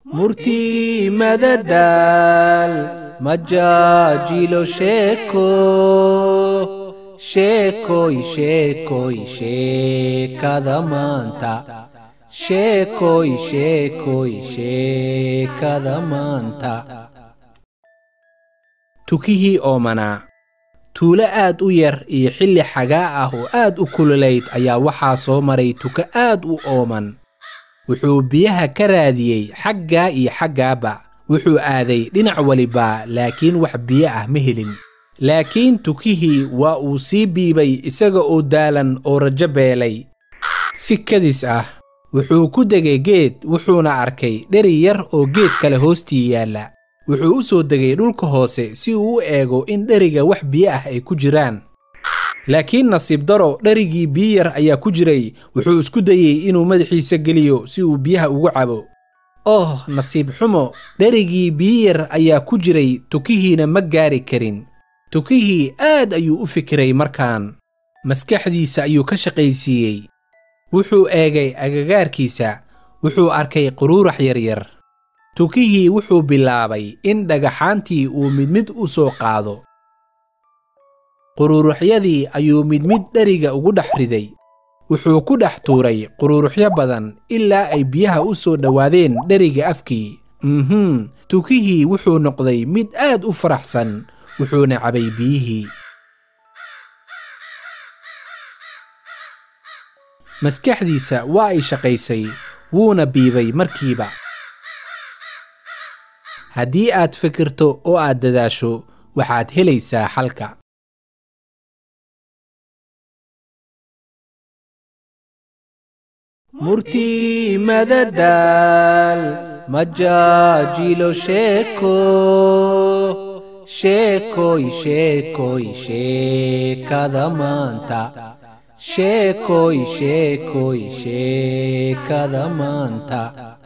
murtii madadaal majaajilo sheeko sheekoy sheekoy sheekada maanta sheekoy sheekoy sheekada maanta tukihii oomanaa tuulo aad u yar iyo xilli xagaa ah oo aad u kululayd ayaa waxaa soo maray tuka aad u ooman wuxuu biyaha ka raadiyey xaggaa iyo xaggaaba wuxuu aaday dhinac waliba laakiin wax biyo ah ma helin laakiin tukihii waa uu sii biibay isaga oo daalan oo rajo beelay si kadis ah wuxuu ku degay geed wuxuuna arkay dheri yar oo geed kale hoostii yaalla wuxuu u soo degay dhulka hoose si uu u eego in dheriga wax biyo ah ay ku jiraan laakiin nasiib daro dherigii biyo yar ayaa ku jiray wuxuu isku dayey inuu madaxiisa geliyo si uu biyaha ugu cabo oh nasiib xumo dherigii biyo yar ayaa ku jiray tukihiina ma gaari karin tukihii aad ayuu u fikiray markaan maskaxdiisa ayuu ka shaqaysiiyey wuxuu eegay agagaarkiisa wuxuu arkay quruurax yaryar tukihii wuxuu bilaabay in dhagaxaantii uu mid mid u soo qaado quruuruxyadii ayuu mid mid dheriga ugu dhex riday wuxuu ku dhex tuuray quruuruxyo badan ilaa ay biyaha u soo dhowaadeen dheriga afkii mhm tukihii wuxuu noqday mid aad u faraxsan wuxuuna cabay biyihii maskaxdiisa waa ay shaqaysay wuuna biibay markiiba haddii aad fikirto oo aad dadaasho waxaad helaysaa xalka murtii madadaal majaajilo sheeko sheekoy sheekoy sheekada maanta sheekoy sheekoy sheekada maanta